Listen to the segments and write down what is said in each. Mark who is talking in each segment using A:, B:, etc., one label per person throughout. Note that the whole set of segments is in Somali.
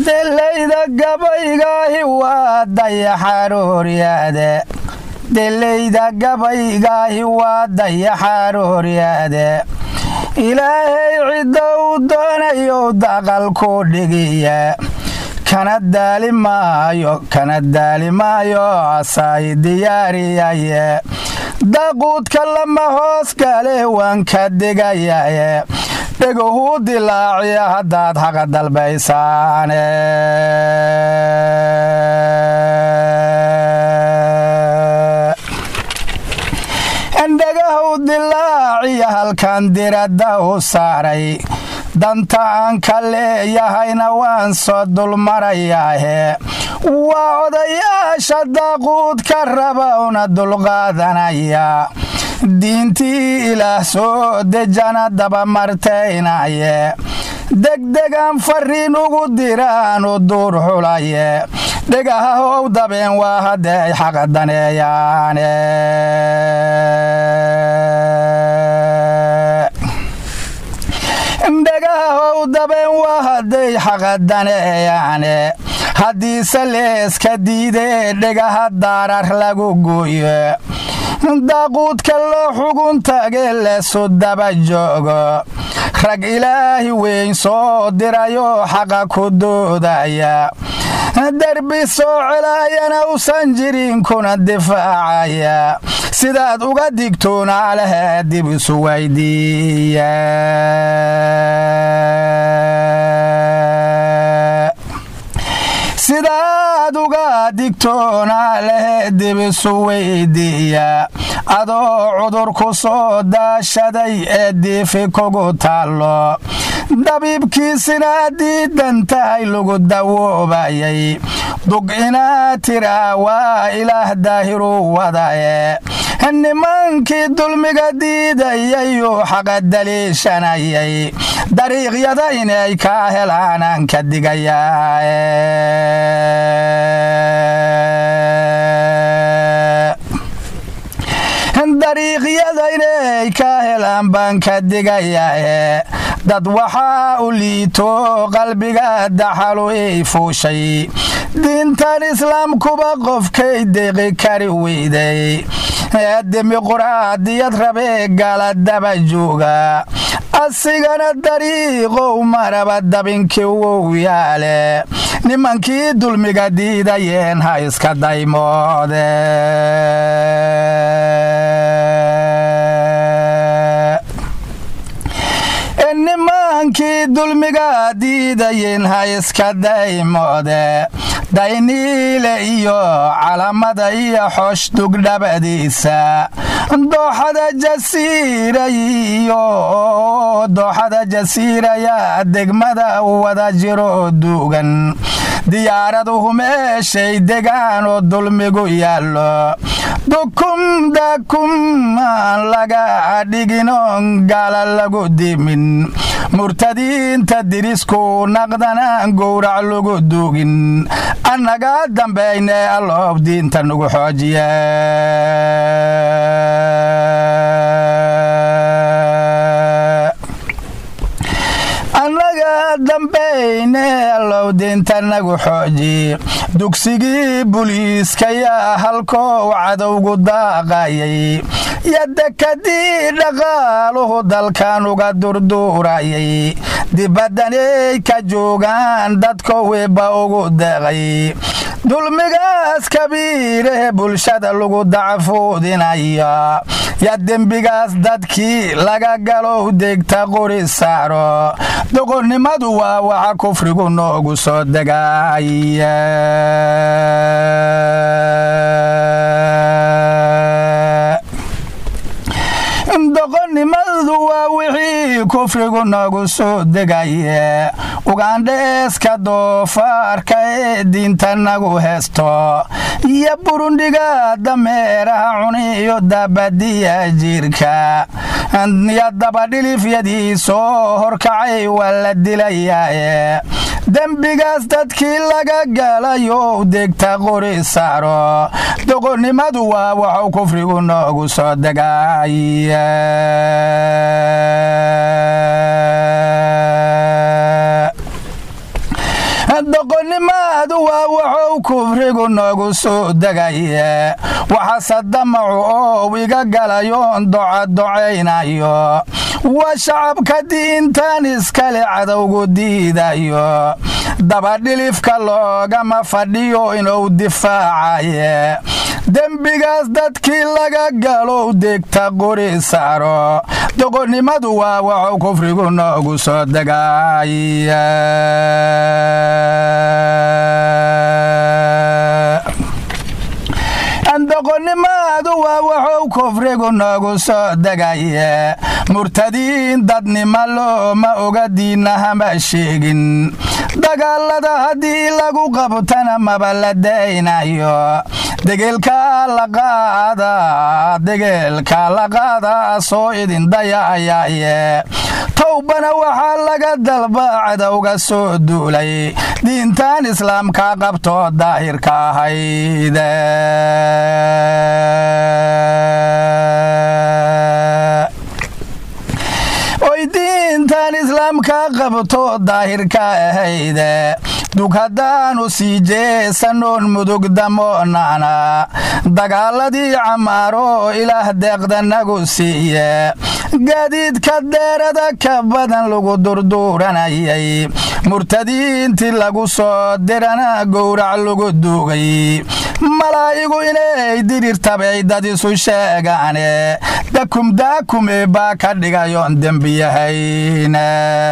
A: delayda gabaygaahi waa dayaxarooryaade delayda gabaygaahi waa dayaxarooryaade ilaahay cidda uu doonayow daqal ku dhigiya kana daali maayo kana daali maayo asaay diyaariyaye daquudka lama hoos gale waan ka digayaye dhegahuu dilaaciya haddaad haqa dalbaysaane dhagahu dilaaciya halkan diradda u saaray danta aan ka leeyahayna waan soo dulmarayaahe waa odayaasha daquudka raba una dulqaadanaya diintii ilaah soo dejana dabamartaynaye degdegaan fariin ugu diraanu duur xulaye dhegaha how dabeen waa hadday xaqa daneeyaane dhagaha how dabeen waa hadday xaqa daneeyaane haddiise leeska diidee dhegaha daarar lagu gooyo daaquudka loo xugun tage leesu daba joogo rag ilaahi weyn soo dirayoo xaqa ku doodaya derbi soo celaayana usan jirin kuna difaacaya sidaad uga digtoonaa lehe dib isu weydiiya sidaad uga digtoonaa lehe dib isu weydiiya adoo cudur ku soo daashaday ee diifi kugu taallo dabiibkiisina diidan tahay lagu dawoobayay dug inaad tiraa waa ilaah daahiruu wadaye nimankii dulmiga diidayayuu xaqa daliishanayay dariiqyada inay kaa helaanaan ka digayaa dariiqyada inay ka helaan baan ka digayaa dad waxaa u liito qalbiga daxalu ii fuushay diintan islaamkuba qofkay deeqi kari weyday ee dimiquraadiyad rabee gala daba jooga asigana dariiqow maraba dabinkii wow yaale nimankii dulmiga diidayeen ha iska daymoode nimankii dulmiga diidayeen ha iska daymoode dayniile iyo calamada iyo xoosh dugdhabadiisa dooxada jasiirayiyo dooxada jasiiraya degmada wada jiro duugan diyaaraduhu meeshay degaan oo dulmigu yaallo dukum dakum aan laga dhiginoon gaala lagu dimin murtadiinta dirisku naqdanaan gowrac lagu duugin annaga dambayne alloob diinta nugu xoojiye annaga dambayne allow diinta nagu xooji dugsigii buliiskayaa halkoo cadowgu daaqayay yodekadii dhaqaaluhu dalkan uga durduurayay dibaddanay ka joogaan dadko weba ugu deeqay dulmigaas kabiiree bulshada lagu dacafuudinaya ya dembigaas dadkii laga galow degta qori saaro doqonnimadu waa waxa kufrigu noogu soo degaya doqonnimadu waa wixii kufrigu noogu soo degaye ugandheeska doofaarka ee diinta nagu heesto iyo burundhiga dameeraha cuniyo dabadiya jirka iyo dabadhilifyadii soo horkacay waa la dilayaaye dembigaas dadkii laga galayo degta qori saaro doqonnimadu waa waxuu kufrigu noogu soo degaya doqonnimaadu waa wuxuu kufrigu noogu soo degaye waxaase damacu oo iga galayoon docadocaynayo waa shacabka diintan iskale cadowgu diidayo dabadhilifka loogama fadhiyo inuu difaacaye dembigaas dadkii laga galow degta qori saaro doqonnimadu waa waxuu kufrigu noogu soo degaya doqonnimaadu waa wuxuu kufrigu noogu soo degaye murtadiin dadnima looma oga diinahama sheegin dagaalada haddii lagu qabtana maba la daynayo degeelka la qaada degeelka la qaada soo idin dayaayaye towbana waxaa laga dalba cadowga soo duulay diintan islaamka qabto daahirka ahayde oy diintan islaamka qabto daahirka ahayde dug haddaanu sii jeesanoon mudug damoonana dagaaladii camaaro ilaah deeqdanagu siiye gaadiidka deerada ka badan lagu durduuranayay murtadiintii lagu soo dirana gowrac lagu duugay malaa'igu inay dirirtabay dad isu sheegaane dakum daakume baa ka dhigayoon dembiyahayna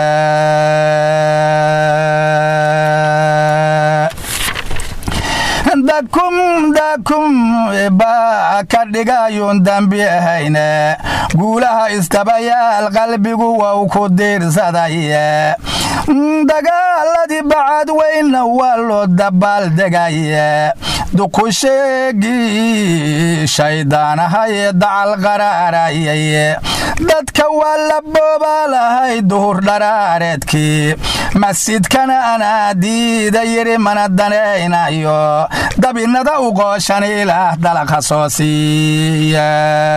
A: dakum dakum baa ka dhigayoon dambi ahayne guulaha istabayaal qalbigu wow ku diirsadaye dagaaladii bacad weynna waa loo dabaaldegaye dukusheegii shayddaanahaye dacal qaraarayay dadka waa la boobaalahay duhur dharaareedkii masjidkana anaa diida yiri mana danaynayo dabinada u qooshan ilaah dalaqa soo siiya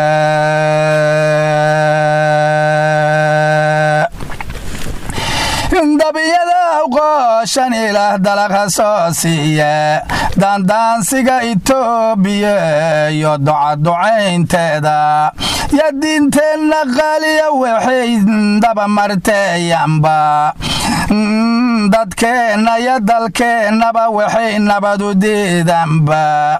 A: dabiyada qooshan ilaah dalaqa soo siiya daandaansiga itoobiya iyo docaducaynteeda yo diinteenna qaaliya waxay dabamarteeyanba dadkeenna iyo dalkeennaba waxay nabadu diidanba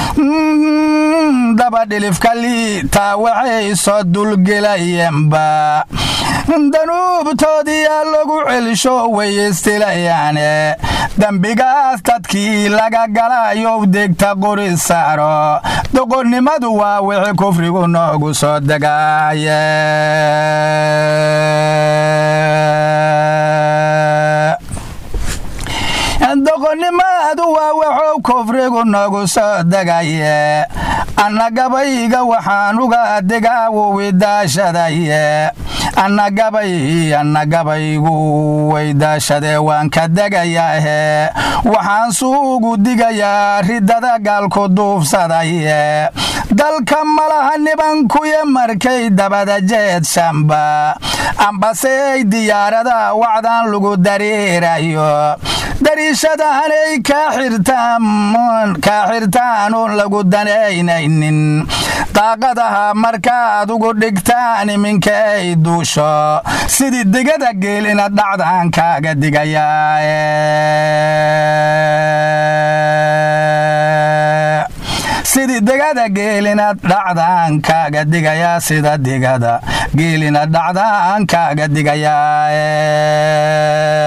A: dabadhilifka liitaa waxay soo dulgelayenba danuubtoodiyaa lagu celisho weyestilayaane dembigaas dadkii laga galayow degta qori saaro doqonnimadu waa wixii kufrigu noogu soo degaaye doqonnimadu waa wuxuu kufrigu noogu soo degaye annagabayga waxaan uga digaawowi daashadaye annagabay annagabaygu waydaashadee waan ka degayaahe waxaan suugu digayaa ridada gaalku duufsadaye dalka malaha nibankuya markay dabada jeedshanba ambasey diyaarada wacdan lagu dareerayo dariishadahanay kaa xirtaanuun lagu danaynaynin daaqadaha markaad ugu dhigtaan iminka ay duusho sidii digada geelina dhacdaan kaaga digayaa sidii digada geelina dhacdaan kaaga digayaa sida digada geelina dhacdaan kaaga digayaa